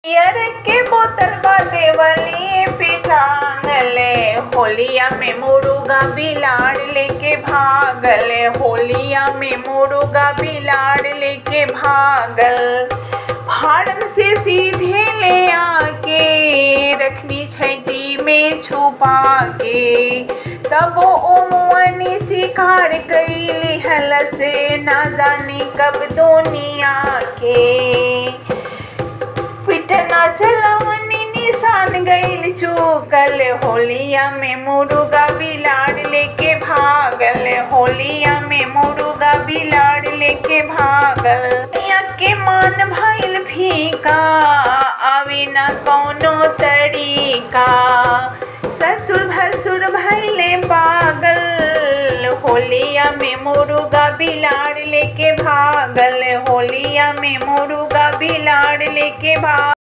beer के बोतल बा देवली पे टांगले होलिया में मुर्गा बिलाड़ लेके भागल होलिया में मुर्गा बिलाड़ लेके भागल फार्म से सीधे ले आके रखनी छैटी में छुपा के तब ओमनी शिकार कैली हल से ना जाने कब दुनिया के पिटना चलवनी निशान गईल चूकल होलिया में मुर्गा बिलाड़ लेके भागल होलिया में मुर्गा बिलाड़ लेके भागल या के मान भइल फीका आवे न कौनो तरीका ससुर भसुर भइले पागल होलिया में मुर्गा बिलाड़ लेके भागल होलिया में मुर्गा बिलाड़ लेके भाग